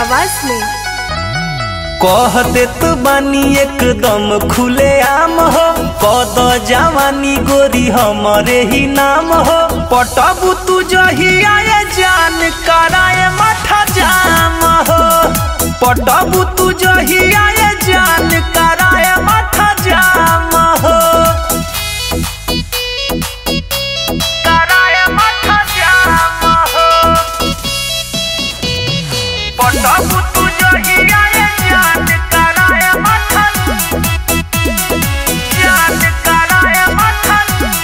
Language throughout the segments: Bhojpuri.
आवाज में कह देत बानी एकदम खुले आम हो कद जवानी गोरी हमरे ही नाम हो पटबू तू जहिया ये जान कराए माथा जाम हो पटबू तू जहिया ये जान कराए माथा जाम हो कराए माथा जाम हो पटबू तू जहिया ये जान कराए माथा जान कराए माथा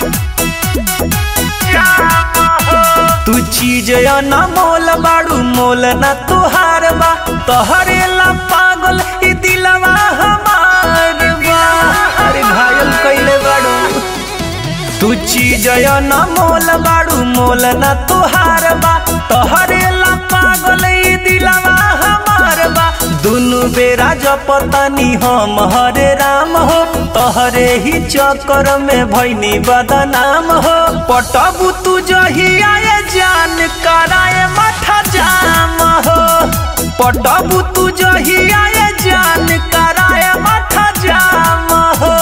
जाम हो तू चीज न मोल बाड़ू मोल न तुहार बा तोहरे ला पागल ई दिलवा हमार बा अरे घायल कइले बाड़ू तू चीज न मोल बाड़ू मोल न तुहार बा तोहरे ला पागल ई दिलवा हमार बा दुनु बेरा जपतानी हम हरे राम हो तोहरे ही चक्कर में भैनी बदनाम हो पटबू तू जहिया ये जान कराए माथा जाम हो पटबू तू जहिया ये जान कराए माथा जाम हो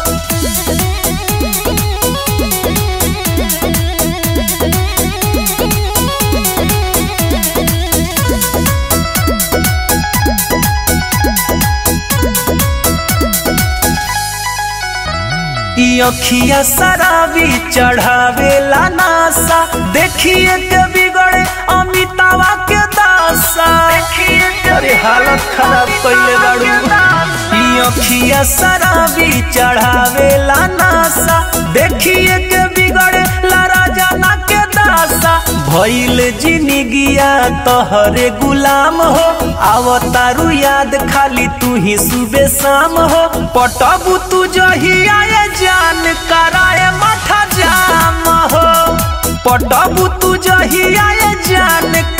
ई अखिया शराबी चढ़ावेला नासा देखिए के बिगड़े अमितावा के दासा अरे हालत खराब कइले बाड़ू ई अखिया शराबी चढ़ावेला नासा देखिए के बिगड़े ला राजाना के दासा भइल जिंदगिया तोहरे गुलाम हो आवतारू याद खाली तू ही सुबह शाम हो पटबू तू जहिया ये जान कराए माथा जाम हो पटबू तू जहिया ये जान